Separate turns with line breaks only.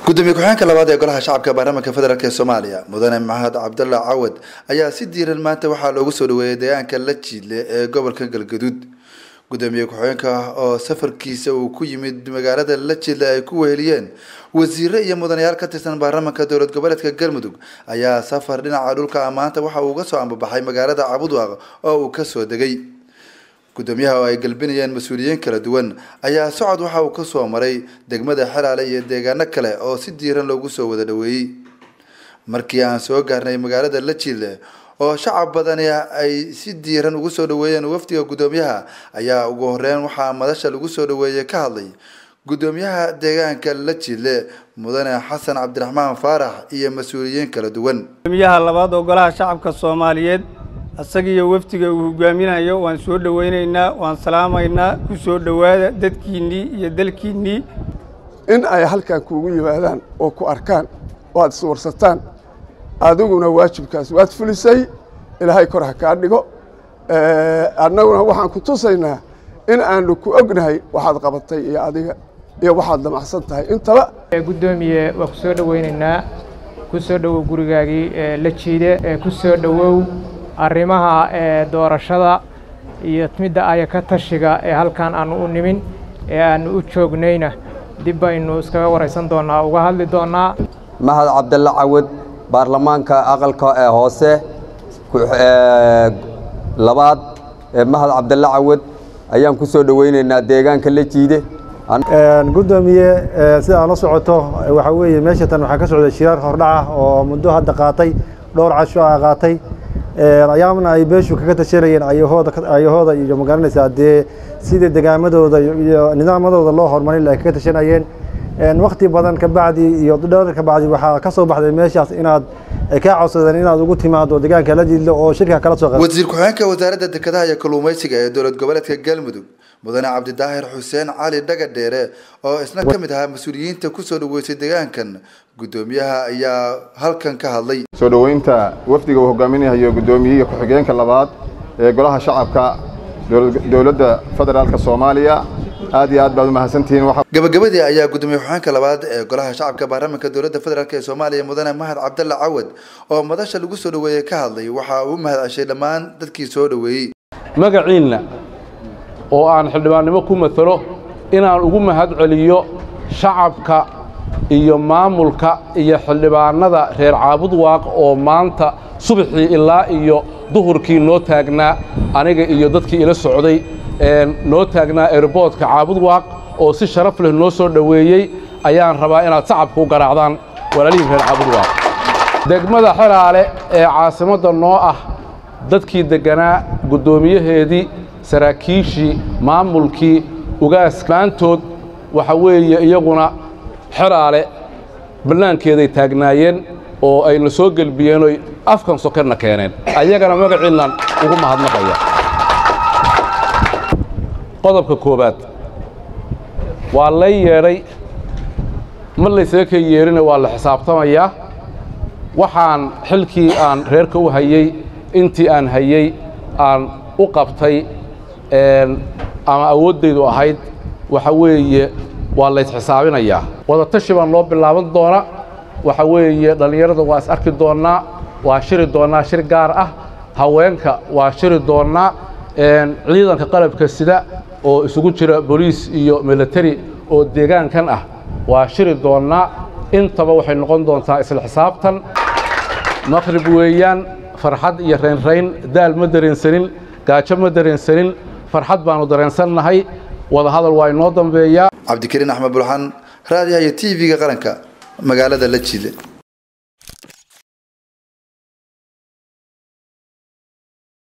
gudoomiye ku-xigeenka labaad ee golaha shacabka baarlamaanka federaalk ee soomaaliya mudane maxamed cabdalla cawad ayaa si diiran maanta waxaa loogu soo dhaweeyay deegaanka la jiidle ee gobolka galgaduud gudoomiye ku-xigeenka oo safarkiisa uu ku yimid magaalada la jiidle ay ku weheliyeen wasiire iyo mudanayaal ka tirsan baarlamaanka dowlad goboleedka galmudug ayaa safar dhinaca dhulka maanta waxa uu uga soo ambabaxay magaalada cabudwaaq oo uu kasoo degay gudoomiyaha oo ay galbinayeen mas-uuliyiin kala duwan ayaa socod waxa uu kasoo maray degmada xelaale iyo deegaano kale oo si diiran loogu soo wada dhaweeyey markii aan soo gaarnay magaalada la jiidle oo shacab badani ay si diiran ugu soo dhaweeyeen wafdiga gudoomiyaha ayaa ugu horeyn waxaa madasha lagu soo dhaweeyey ka hadlay gudoomiyaha deegaanka la jiidle mudane xasan cabdiraxmaan faarax iyo mas-uuliyiin kala duwan
gudoomiyaha labaad oo golaha shacabka soomaaliyeed isagiiyo wafdiga uu hogaaminayo waan soo dhoweynaynaa waan salaamaynaa ku soo dhowaada dadkiinnii iyo dalkiinnii
in ay halkan kuugu yimaadaan oo ku arkaan oo aad iswarsataan adiguna waajibkaas waad fulisay ilaahay kor ha kaa dhigo annaguna waxaan ku tusaynaa in aanu ku ognahay waxaad qabatay iyo adiga iyo waxaad damacsan tahay intaba
gudoomiye waa ku soo dhoweynaynaa ku soo dhowow gurigaagii la jiide ku soo dhowow arrimaha doorashada iyo midda aya ka tashiga ee halkan aanu u nimin ee aanu u joognayna dib baynu iskaga waraysan doonnaa uga hadli doonnaa
mahad cabdalle cawad baarlamaanka aqalka ee hoose labaad mahad cabdalle cawad ayaan ku soo dhoweynaynaa deegaanka la jiide
gudoomiye sida aad la socoto waxaa weeye meesha tan waxaa ka socda shiraar hordhaca oo muddo hadda qaatay dhowr casho a qaatay ayaamna ay beeshu kaga tashanayeen ayahooda ayahooda iyo magaranaysaa dee sidii degaamadooda iyo nidaamadooda loo horumarin ay kaga tashanayeen wakti badan kabacdi iyo dhowr kabacdi waxaa ka soo baxday meeshaas inaad kaa codsadeen inaad ugu timaado deegaanka la jiidlo oo shirka kala soo
wasiir ku-xigeenka wasaaradda dekedaha iyo kalluumaysiga ee dowlad goboleedka galmudug mudane cabdidaahir xuseen cali dhagadheere oo isna ka mid ahaa mas-uuliyiinta kusoo dhaweysay deegaankan gudoomiyaha ayaa halkan ka hadlay
soo dhoweynta wafdiga uu hogaaminayo gudoomiyihii ku-xigeenka labaad ee golaha shacabka dowladda federaalka soomaaliya aad iyo aad baad umahadsantihiin
gabagabadii ayaa gudoomiye ku-xigeenka labaad ee golaha shacabka baarlamaanka dowladda federaalk ee soomaaliya mudane mahad cabdalle cawad oo madasha lagu soo dhaweeyey ka hadlay waxa uu mahad ceshay dhammaan dadkii soo dhaweeyey
magaciinna oo aan xildhibaannimo ku matalo inaan ugu mahad celiyo shacabka iyo maamulka iyo xildhibaannada reer caabudwaaq oo maanta subaxii ilaa iyo duhurkii noo taagnaa aniga iyo dadkii ila socday noo taagnaa airboodka caabudwaaq oo si sharaf leh noo soo dhoweeyey ayaan rabaa inaad sacabka u garaacdaan walaalihii reer caabudwaaq degmada xelaale ee caasimadda noo ah dadkii degganaa guddoomiyaheedii saraakiishii maamulkii ugaas maantood waxa weeye iyaguna xelaale bannaankeeday taagnaayeen oo ayna soo gelbiyeen oy afkan sokerna keeneen ayagana magaciinnan ugu mahadnaqaya qodobka koowaad waa lay yeedhay ma laysaga ka yeedhina waa la xisaabtamayaa waxaan xilkii aan reerka u hayey intii aan hayey aan u qabtay ama awooddaydu ahayd waxa weeye waa laysxisaabinayaa wadatashi baan loo bilaaban doona waxa weeye dhallinyarada waa is arki doonnaa waa shiri doonnaa shir gaar ah haweenka waa shiri doonnaa ciidanka qalabka sida oo isugu jira boliis iyo militari oo deegaankan ah waa shiri doonnaa intaba waxay noqon doontaa isla xisaabtan maqrib weeyaan farxad iyo raynrayn daal ma dareensanin gaajo ma dareensanin farxad baannu dareensannahay wadahadal waa inoo dambeeyaa
cabdikariin axmed bulxan raadiyaha iyo t v-ga qaranka magaalada la jiile